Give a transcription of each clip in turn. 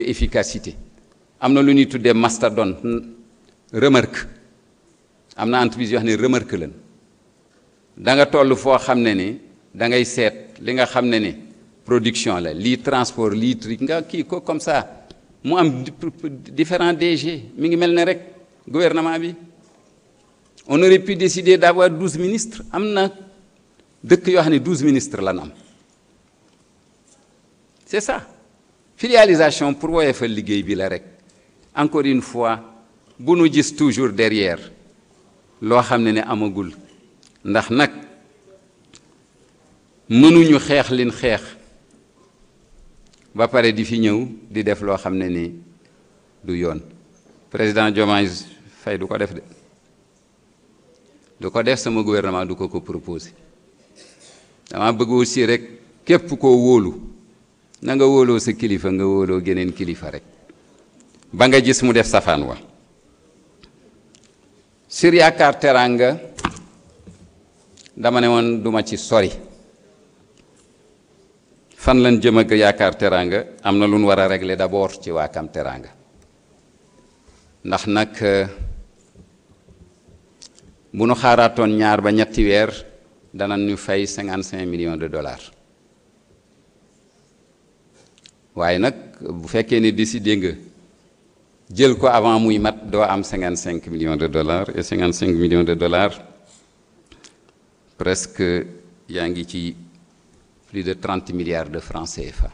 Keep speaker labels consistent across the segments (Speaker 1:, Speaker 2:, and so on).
Speaker 1: efficacité am na lu ñuy tuddee mastodonte remarque am na entreprise yoo xam ne remarque lan da nga toll foo xam ne ni da ngay seet li nga xam ne ni production la lii transport lii truc nga kii ko comme ça mu am différents DG mi ngi mel ne rek gouvernement bi on aurait pu décider d'avoir douze ministres am na dëkk yoo xam ne douze ministres lan am c'est ça filialisation pour woyee fa liggéey bi la rek encore une fois bu nu gis toujours derrière loo xam ne ne amagul ndax nag mënuñu xeex lin xeex ba pare di fi ñëw di def loo xam ne ni du yoon président Diomaye Faye du ko def de du ko def sama gouvernement du ko ko proposé dama bëgg aussi rek képp koo wóolu na nga wóoloo sa kilifa nga wóoloo geneen kilifa rek ba nga gis mu def safaan wa sur yaakaar teraanga dama ne woon duma ci sori fan lan jëm ak yaakaar teraanga am na lu nu war a régler d'abord ci waakam teraanga ndax nag bu nu xaaraatoon ñaar ba ñetti weer dana ñu fay cinquante cinq millions de dollars waaye nag bu fekkee ne décidé nga jël ko avant muy mat doo am cinquante cinq millions de dollars et cinquante cinq millions de dollars presque yaa ngi ci plus de trente milliards de francs CFA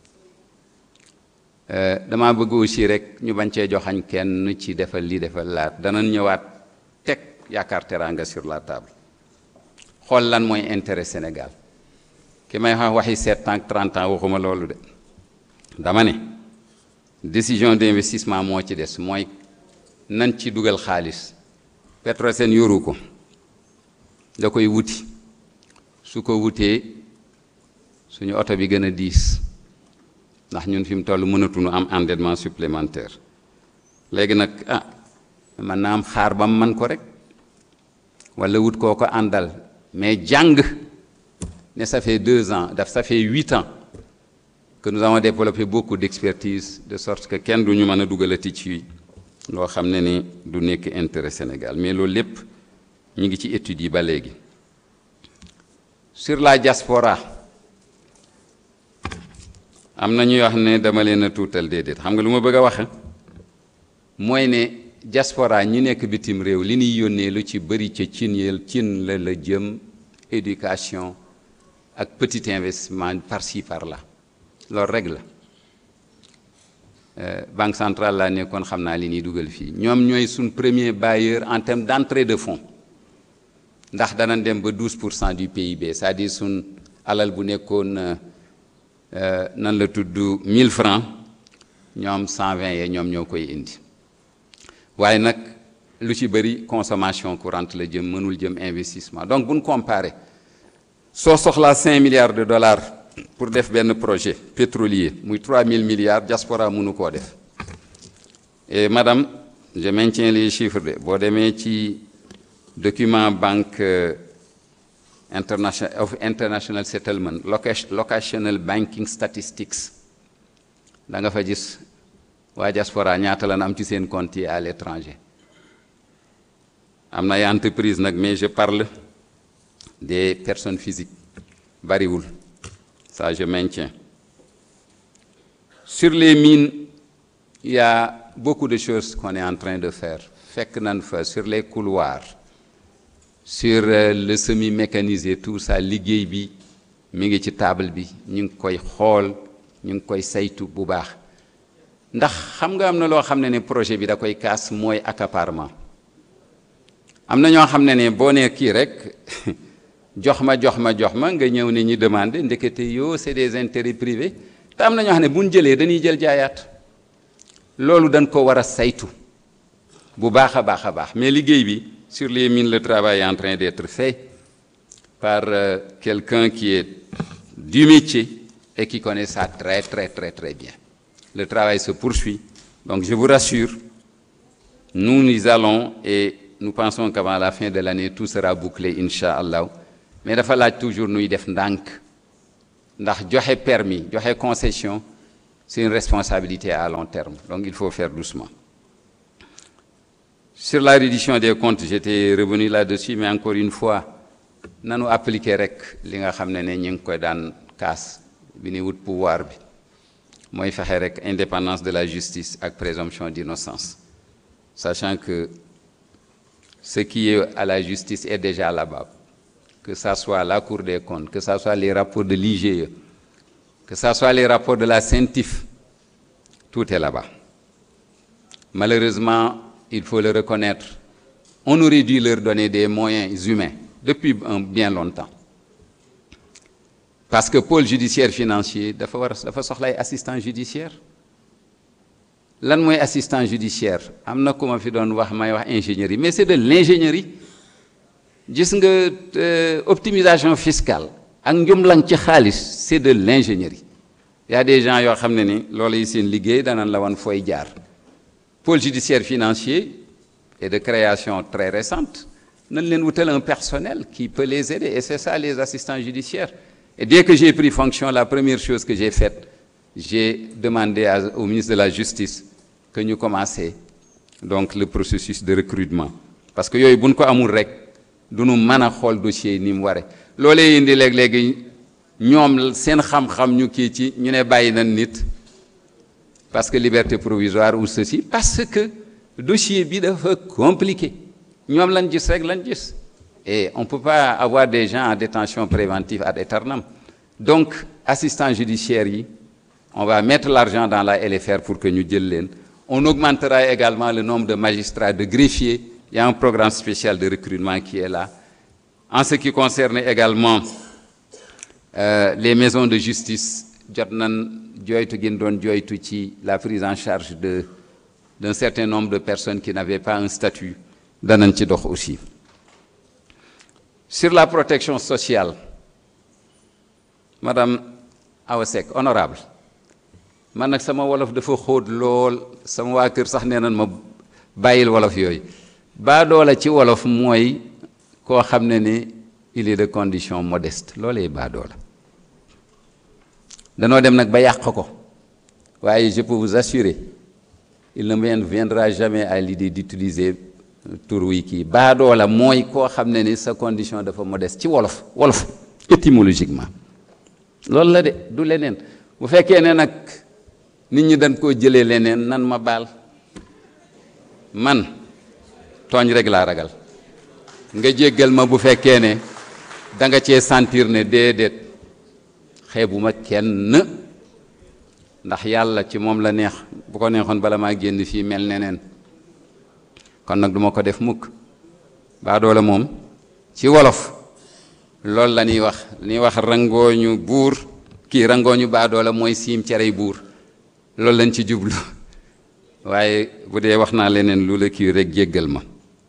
Speaker 1: dama bëgg aussi rek ñu bañ cee joxañ kenn ci defal lii defal laat danañ ñëwaat teg yaakaar teraanga sur la table xool lan mooy intérêt Sénégal ki may wax waxi sept ans trente ans waxuma loolu de dama ne décision d'investissement moo ci des mooy nan ci dugal xaalis Petrosen yoru ko da koy wuti su ko wutee suñu oto bi gën a diis ndax ñun fi mu toll mënatuñu am endettement supplémentaire léegi nag ah mën naa am xaar ba mu man ko rek wala wut koo ko àndal mais jàng ne ça fait deux ans daf ça fait huit ans que nous avons développé beaucoup d'expertise de sorte que kenn du ñu mën a dugalati ci loo xam ne ni du nekk intérêt Sénégal mais loolu lépp ñu ngi ci études yi ba léegi sur la diaspora am na ñuy wax ne dama leen a tuutal déedéet xam nga lu ma bëgg a wax mooy ne diaspora ñi nekk bitim réew li ñuy yónnee lu ci bëri ca cin yel cin la la jëm éducation ak petit investissement par-ci par-là loolu rek la banque centrale laa nekkoon xam naa li ñuy dugal fii ñoom ñooy suñ premier bailleur en termes d'entrée de fonds ndax danañ dem ba 12 pour cent du PIB c'est-à-dire suñ alal bu nekkoon nan la tudd 1000 francs ñoom 120 yee ñoom ñoo koy indi waaye nag lu ci bëri consommation courante la jëm mënul jëm investissement donc bu ñu comparé soo soxlaa 5 milliards de dollars pour def benn projet pétrolier muy 3000 milliards diaspora mënu koo def et madame je maintiens les chiffres de boo demee ci document banque international of international settlement locational banking statistics da nga fa gis waa diaspora ñaata lan am ci seen compte yi à l'étranger am na ay entreprise nag mais je parle des personnes physiques bariwul ça je maintiens sur les mines il y a beaucoup de choses qu'on est en train de faire fekk nan fa sur les couloirs sur le semi mécanisé tout ça liggéey bi mi ngi ci table bi ñu ngi koy xool ñu ngi koy saytu bu baax ndax xam nga am na loo xam ne ne projet bi da koy kaas mooy accaparement am na ñoo xam ne ne boo nee kii rek jox ma jox ma jox ma nga ñëw ne ñi demandé ndekete yoo c'est des intérêts privés te am na ñoo xam ne bu ñu jëlee dañuy jël jaayaat loolu dañ ko war a saytu bu baax a baax a baax mais liggéey bi sur les mines le travail est en train d'être fait par euh, quelqu'un qui est du métier et qui connaît ça très très très très bien le travail se poursuit donc je vous rassure nous nous allons et nous pensons qu'avant la fin de l'année tout sera bouclé incha allah mais dafa laaj toujours nuy def ndànk ndax joxe permis joxe concession c'est une responsabilité à long terme donc il faut faire doucement sur la reddition des comptes j'étais revenu là-dessus mais encore une fois nanu appliquer rek li nga xam ne ne ñu ngi koy daan kaas bi ni wut pouvoir bi mooy fexe rek indépendance de la justice ak présomption d'innocence sachant que ce qui est à la justice est déjà là-bas que ça soit la Cour des comptes que ça soit les rapports de l'IGE que ça soit les rapports de la CENTIF tout est là-bas malheureusement il faut le reconnaître on aurait dû leur donner des moyens humains depuis un bien longtemps parce que pôle judiciaire financier dafa war dafa soxlay assistant judiciaire lan mooy assistant judiciaire am na ku ma fi doon wax may wax ingénierie mais c'est de l'ingénierie gis nga optimisation fiscale ak njumlang ci xaalis c'est de l'ingénierie il y a des gens yoo xam ne ni loolu yi seen liggéey danañ la wan fooy jaar pôle judiciaire financier est de création très récente nañ leen wutal un personnel qui peut les aider et c'est ça les assistants judiciaires et dès que j'ai pris fonction la première chose que j'ai faite j'ai demandé à, au ministre de la justice que ñu commencer donc le processus de recrutement parce que yooyu buñ ko amul rek du nu mën a xool dossier yi ni mu ware loolee indi léeg-léegi ñoom seen xam-xam ñu kii ci ñu ne bàyyi nañ nit parce que liberté provisoire ou ceci parce que dossier bi dafa compliqué ñoom lañ gis rek lañ gis et on peut pas avoir des gens en détention préventive ad aeternam donc assistant judiciaire yi on va mettre l'argent dans la LFR pour que ñu jël leen on augmentera également le nombre de magistrats de greffiers il y a un programme spécial de recrutement qui est là en ce qui concerne également euh, les maisons de justice jot nañ jooytu gën doon jooytu ci la prise en charge de d'un certain nombre de personnes qui n'avaient pas un statut danañ ci dox aussi sur la protection sociale madame Awa Seck honorable man nag sama wolof dafa xóot lool sama waa kër sax nee nañ ma bàyyil wolof yooyu baadoola ci wolof mooy koo xam ne ni il est de condition modeste loolee baadoola danoo dem nag ba yàq ko waaye je peux vous assurer il ne me viendra jamais à l'idée d'utiliser tur wi kii baadoola mooy koo xam ne ni sa condition dafa modeste ci wolof wolof étymologiquement loolu la de du leneen bu fekkee ne nag nit ñi dañ koo jëlee leneen nan ma baal man tooñ rek laa ragal nga jéggal ma bu fekkee ne da nga cee sentir ne déedéet xeebuma kenn ndax yàlla ci moom la neex bu ko neexoon bala maa génn fii mel neneen kon nag duma ko def mukk baa doole moom ci wolof loolu la ñuy wax la ñuy wax rangooñu buur kii rangooñu baa doole mooy siim cerey buur loolu lañ ci jublu waaye bu dee wax naa leneen lu la kii rek jéggal ma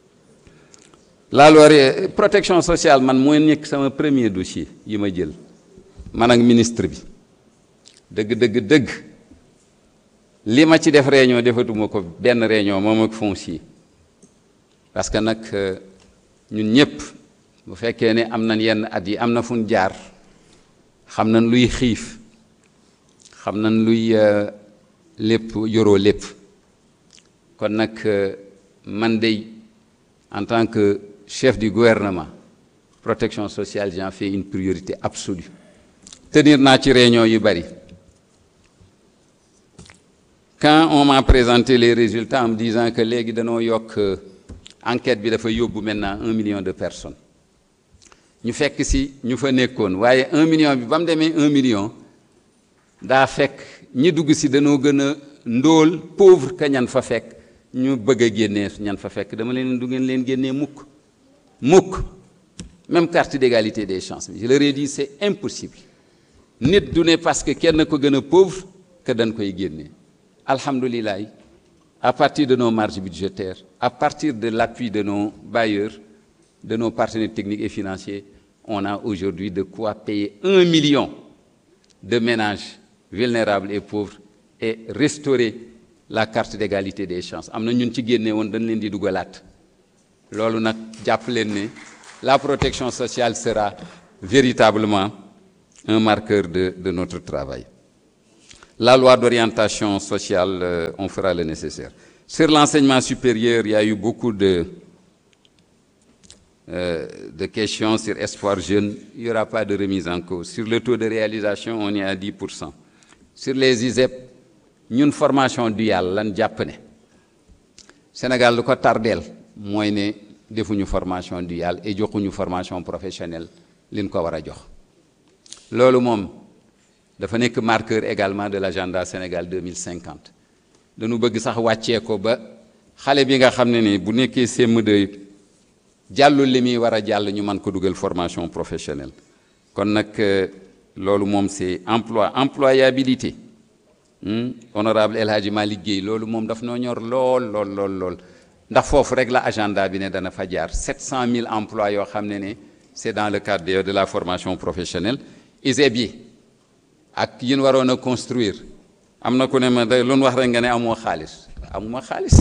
Speaker 1: la loi protection sociale man mooy nekk sama premier dossier yi ma jël man ak ministre bi dëgg dëgg dëgg li ma ci def réunion defatuma ko benn réunion moom ak foncier parce que nag ñun ñëpp bu fekkee ne am nañ yenn at yi am na fu ñu jaar xam nañ luy xiif xam nañ luy lépp yoroo lépp kon nag man dey en tant que chef du gouvernement protection sociale j'en fais une priorité absolue tenir naa ci réunion yu bari quand on m'a présenté les résultats en me disant que léegi dañoo yokk enquête bi dafa yóbbu maintenant un million de personnes ñu fekk si ñu fa nekkoon waaye un million bi ba mu demee un million daa fekk ñi dugg si dañoo gën a ndóol pauvre que ñan fa fekk ñu bëgg a génnee ñan fa fekk dama leen du ngeen leen génnee mukk mukk même carte d'égalité des chances je leur ai dit c'est impossible nit du ne parce que kenn ko gën a pauvre que dañ koy génnee alhamdulilah à partir de nos marges budgétaires à partir de l'appui de nos bailleurs de nos partenaires techniques et financiers on a aujourd'hui de quoi payer un million de ménages vulnérables et pauvres et restaurer la carte d'égalité des chances am na ñun ci génne woon dañ leen di dugalaat loolu nag jàpp leen ne la protection sociale sera véritablement un marqueur de de notre travail La loi d'orientation sociale, euh, on fera le nécessaire. Sur l'enseignement supérieur, il y a eu beaucoup de, euh, de questions sur espoir jeune. Il n'y aura pas de remise en cause. Sur le taux de réalisation, on est à 10%. Sur les ISEP, ñun formation duale lan jàpp ne Sénégal lu ko tardeel mooy ne defuñu formation duale et joxuñu formation professionnelle liñ ko war a jox loolu moom dafa nekk marqueur également de l'agenda Sénégal 2050 dañu bëgg sax wàccee ko ba xale bi nga xam ne ni bu nekkee CM2 jàllul li muy war a jàll ñu mën ko dugal formation professionnelle kon nag loolu moom c'est emploi employabilité honorable El Hadji Malick Guèye loolu moom daf noo ñor lool lool lool lool ndax foofu rek la agenda bi ne dana fa jaar 700 000 emplois yoo xam ne ne c'est dans le cadre de la formation professionnelle ISEP yi ak yin waroon a construire am na ku ne ma day lu wax rek nga ne amoo xaalis amuma xaalis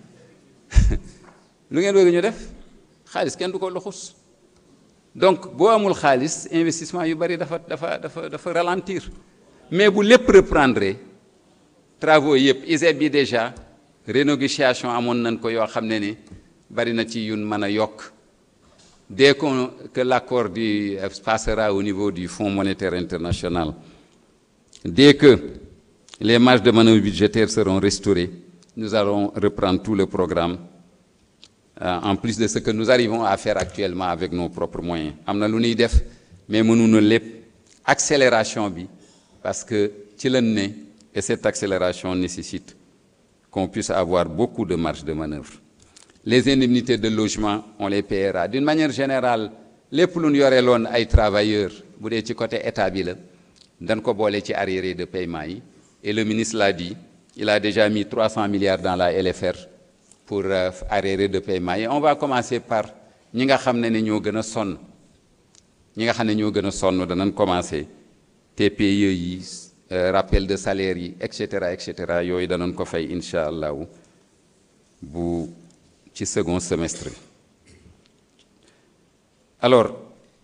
Speaker 1: lu ngeen bëgg ñu def xaalis kenn du ko luxus donc boo amul xaalis investissement yu bari dafa dafa dafa dafa ralentir mais bu lépp reprendre travaux yëpp ISEP bi déjà renégociation amoon nañ ko yoo xam ne ni bari na ci yun mën a yokk dès qu'on que l'accord du passera au niveau du Fonds monétaire international dès que les marges de manœuvre budgétaires seront restaurées nous allons reprendre tout le programme euh, en plus de ce que nous arrivons à faire actuellement avec nos propres moyens am na lu ñuy def mais mënuñu lépp accélération bi parce que ci lañ ne et cette accélération nécessite qu'on puisse avoir beaucoup de marge de manœuvre les indemnités de logement on les paiera d'une manière générale lépp lu ñu yore loon ay travailleurs bu dee ci côté état bi la dañ ko boole ci arriérés de paiement yi et le ministre l'a dit il a déjà mis 300 milliards dans la LFR pour euh, arriérés de paiement yi on va commencer par ñi nga xam ne ne ñoo gën a sonn ñi nga xam ne ñoo gën a sonn danañ commencer TPE yi rappel de salaire yi et cetera et cetera yooyu danañ ko fay incha allahu bu ci second semestre bi alors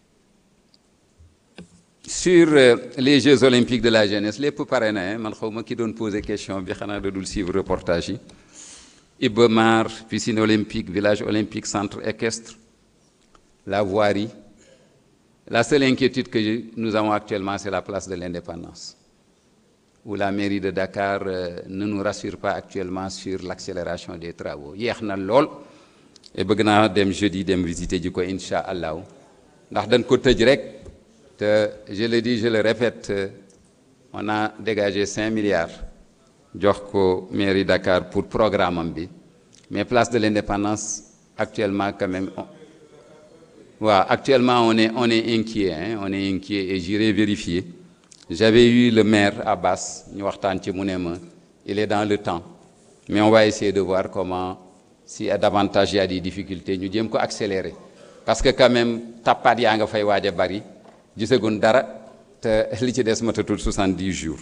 Speaker 1: sur les Jeux olympiques de la jeunesse lépp pare na man xaw ma ki doon poser question bi xanaa da dul suivre reportage yi Iba Mar piscine olympique village olympique centre équestre la voirie la seule inquiétude que nous avons actuellement c'est la place de l'indépendance où la mairie de Dakar euh, ne nous rassure pas actuellement sur l'accélération des travaux yéex na lool et bëgg naa dem jeudi dem visiter ji ko incha allahu ndax dañ ko tëj rek te je le dis je le répète on a dégagé cinq milliards jox ko mairie Dakar pour programme am bi mais place de l'indépendance actuellement quand même waaw actuellement on est on est inquiet hein, on est inquiet et j'irai vérifier j'avais eu le maire Abbas ñu waxtaan ci mu ne ma il est dans le temps mais on va essayer de voir comment si davantage il y a des difficultés ñu jéem ko accélérer parce que quand même tappaat yaa nga fay waaj a bari gisagun dara te li ci des matatul 70 jours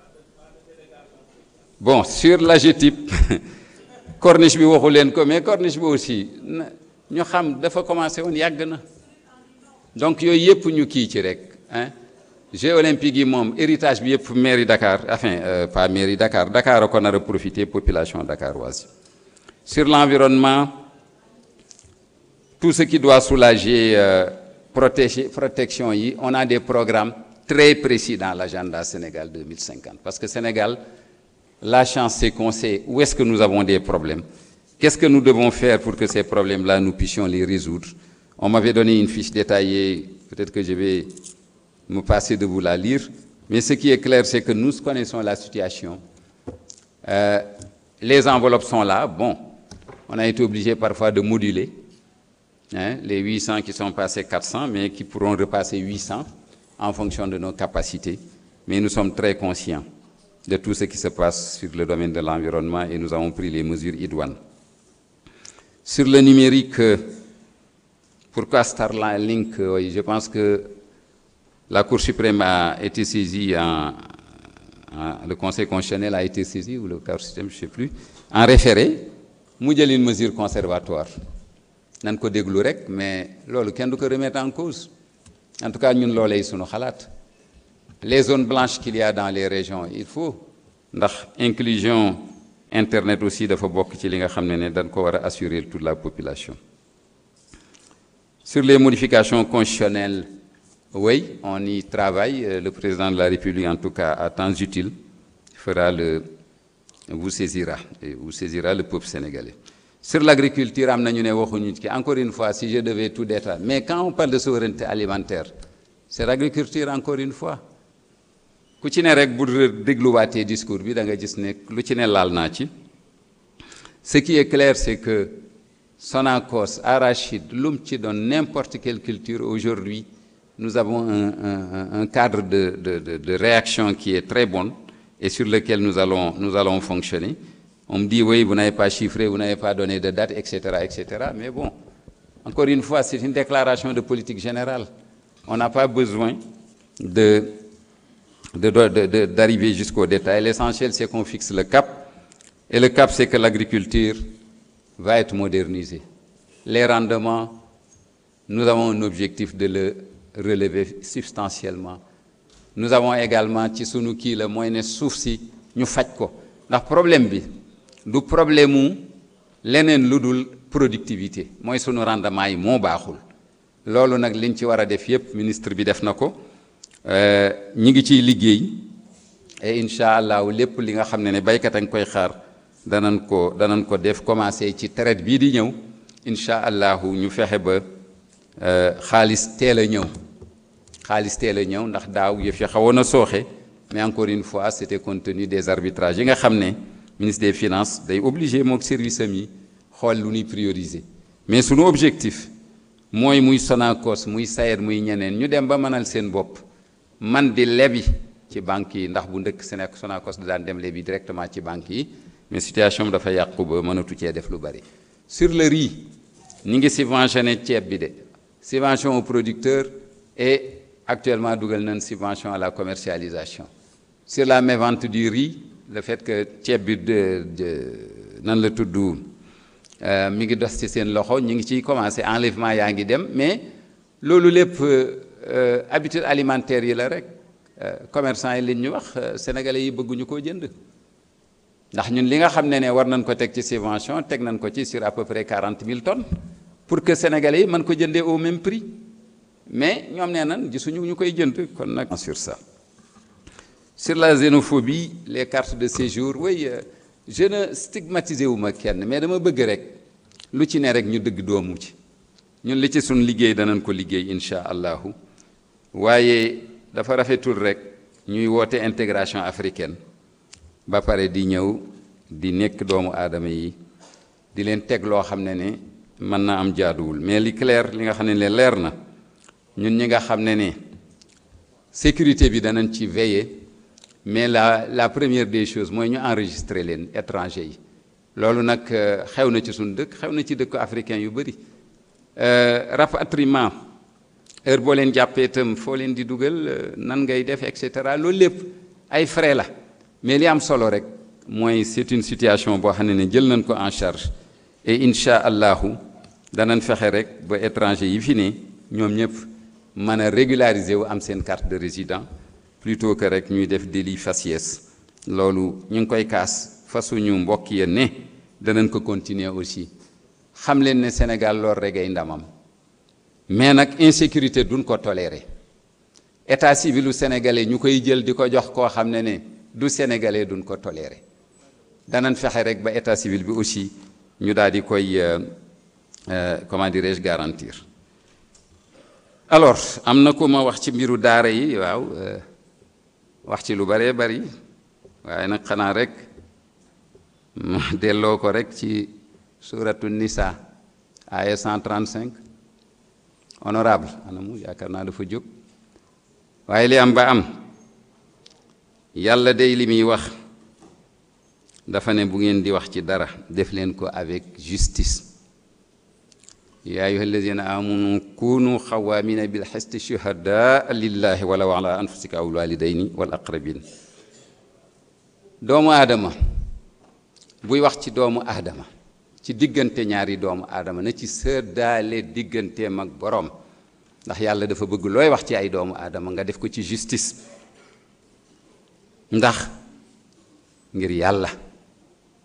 Speaker 1: bon sur l'AGETIP corniche bi waxu leen ko mais corniche bi aussi ñu xam dafa commencé woon yàgg na donc yooyu yëpp ñu kii ci rek hein Jeux olympiques yi moom héritage bi yëpp mairie Dakar enfin euh, pas mairie Dakar Dakar a ko nar a profiter population dakaroise sur l'environnement tout ce qui doit soulager euh, protéger protection yi on a des programmes très précis dans l'agenda Sénégal 2050 parce que Sénégal la chance c'est qu'on sait où est-ce que nous avons des problèmes qu'est-ce que nous devons faire pour que ces problèmes-là nous puissions les résoudre on m'avait donné une fiche détaillée peut-être que je vais me passer de vous la lire mais ce qui est clair c'est que nous connaissons la situation euh, les enveloppes sont là bon on a été obligé parfois de moduler hein, les 800 qui sont passés 400 mais qui pourront repasser 800 en fonction de nos capacités mais nous sommes très conscients de tout ce qui se passe sur le domaine de l'environnement et nous avons pris les mesures idoines sur le numérique pourquoi Starlink oui, je pense que la Cour suprême a été saisie en, en, le Conseil constitutionnel a été saisi ou le Cour suprême je sais plus en référé mu jël une mesure conservatoire nan ko déglu rek mais loolu kenn du ko remettre en cause en tout cas ñun loolay sunu xalaat les zones blanches qu'il y a dans les régions il faut ndax inclusion internet aussi dafa bokk ci li nga xam ne ne dañ ko war a assurer toute la population sur les modifications constitutionnelles oui on y travaille le président de la République en tout cas à temps utile fera le vous saisira et vous saisira le peuple sénégalais sur l'agriculture am nañu ne waxuñu ci encore une fois si je devais tout détailler mais quand on parle de souveraineté alimentaire c'est l'agriculture encore une fois ku ci ne rek bu dégluwaatee discours bi da nga gis ne lu ci ne laal naa ci ce qui est clair c'est que Sonacos arachide lu mu ci doon n'importe quelle culture aujourd'hui nous avons un, un, un cadre de, de, de, de réaction qui est très bon et sur lequel nous allons, nous allons fonctionner. On me dit, oui, vous n'avez pas chiffré, vous n'avez pas donné de date, etc., etc. Mais bon, encore une fois, c'est une déclaration de politique générale. On n'a pas besoin de, d'arriver jusqu'au détail. L'essentiel, c'est qu'on fixe le cap. Et le cap, c'est que l'agriculture va être modernisée. Les rendements, nous avons un objectif de le relever substantiellement. nous avons également ci sunu kii la mooy ne suuf si ñu faj ko ndax problème bi du problème mu leneen lu dul productivité mooy sunu rendement yi moo baaxul loolu nag liñ ci war a def yépp ministre bi def na ko ñi ngi ciy liggéey et incha allahu lépp li nga xam ne ne baykat a nga koy xaar danañ ko danañ ko def commencé ci traite bii di ñëw incha allahu ñu fexe ba xaalis teel a ñëw xaalis teel a ñëw ndax daaw yëf yi xawoon a sooxe mais encore une fois c'était compte tenu des arbitrages yi nga xam ne ministre des finances day obligé mook service am yi xool lu ñuy prioriser mais sunu objectif mooy muy Sonacos muy SAED muy ñeneen ñu dem ba mënal seen bopp man di lebi ci banques yi ndax bu ndëkk Sénégal Sonacos da daan dem lebi directement ci banques yi mais situation bi dafa yàqu ba mënatu cee def lu bari sur le riz ñi ngi subventionné ceeb bi de subvention aux producteurs et actuellement dugal nañ subvention à la commercialisation sur la mévente du riz le fait que ceeb bi de nan la tudd mi ngi dos ci seen loxo ñu ngi ciy commencé enlèvement yaa ngi dem mais loolu lépp habitude alimentaire yi la rek commerçant yi li ñu wax sénégalais yi bëgguñu koo jënd ndax ñun li nga xam ne ne war nañ ko teg ci subvention teg nañ ko ci sur à peu près quarante mille tonnes pour que sénégalais yi mën ko jëndee au même prix mais ñoom nee nañ gisuñu ñu koy jënd kon nag sur ça sur la xénophobie les cartes de séjour oui je ne stigmatisé wu ma kenn mais dama bëgg rek lu ci ne rek ñu dëgg doomu ci ñun li ci suñ liggéey danañ ko liggéey incha allahu waaye dafa rafetul rek ñuy woote intégration africaine ba pare di ñëw di nekk doomu aadama yi di leen teg loo xam ne ne mën na am jaaduwul mais li clair li nga xam ne ne leer na ñun ñi nga xam ne ne sécurité bi danañ ci veiller mais la la première des choses mooy ñu enregistrer leen étranger yi loolu nag xew na ci suñu dëkk xew na ci dëkk africain yu bëri rapatriement heure boo leen jàppee itam foo leen di dugal nan ngay def et cetera loolu lépp ay frais la mais li am solo rek mooy c'est une situation boo xam ne ne jël nañ ko en charge et incha allahu danañ fexe rek ba étranger yi fi ne ñoom ñëpp mën a régulariser wu am seen carte de résident plutôt que rek ñuy def délit faciès loolu ñu ngi koy kaas fa suñu mbokk ya ne danañ ko continuer aussi xam leen ne Sénégal loolu rek ay ndamam mais nag insécurité duñ ko tolérer état civilu sénégalais ñu koy jël di ko jox koo xam ne ne du sénégalais duñ ko tolérer danañ fexe rek ba état civil bi aussi ñu daal di koy comment dirais-je garantir alors am na ku ma wax ci mbiru daara yi waaw wax ci lu bëree bëri waaye nag xanaa rek ma delloo ko rek ci suratu nisa aya 135 honorable anamu yaakaar naa dafa jóg waaye li am ba am yàlla day li muy wax dafa ne bu ngeen di wax ci dara def leen ko avec justice yaa ayuha alladina amanu kunu xawaamina bilxisti shuhadaa lillahi walaw ala anfusika aw walidayni wal aqrabin doomu aadama buy wax ci doomu aadama ci diggante ñaari doomu aadama na ci sëddaale digganteem ak boroom ndax yàlla dafa bëgg looy wax ci ay doomu aadama nga def ko ci justice ndax ngir yàlla